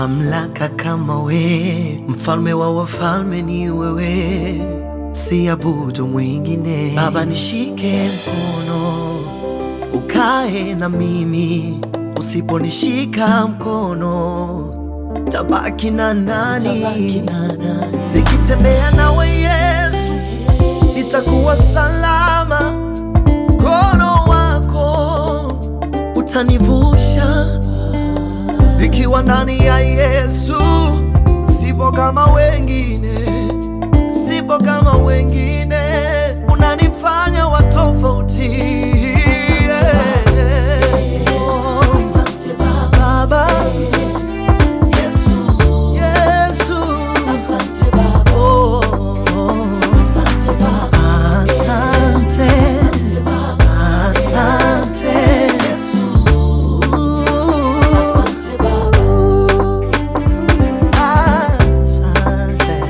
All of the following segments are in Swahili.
mamlaka kama we, mfalme wa wafalme ni wewe, siabudu mwingine. Baba, nishike mkono ukae na mimi, usiponishika mkono tabaki na nani? Nikitembea nawe Yesu, nitakuwa salama, mkono wako utanivusha. Nikiwa ndani ya Yesu, sipo kama wengine, sipo kama wengine, unanifanya wa tofauti. Asante Baba, Baba, Yesu, Yesu, asante Baba, oh, asante Baba, asante, asante Baba, asante, Yesu, asante Baba, asante.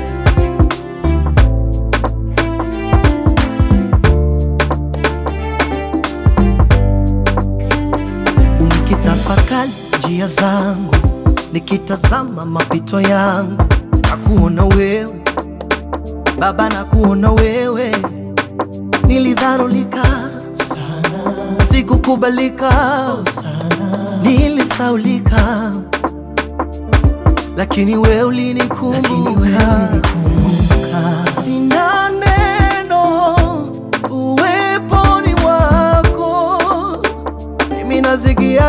Nikitafakari njia zangu, nikitazama mapito yangu, nakuona wewe Baba, nakuona wewe. Nilidharulika sana sikukubalika sana, nilisaulika, lakini wewe ulinikumbuka. Sina neno uweponi mwako, mimi nasikia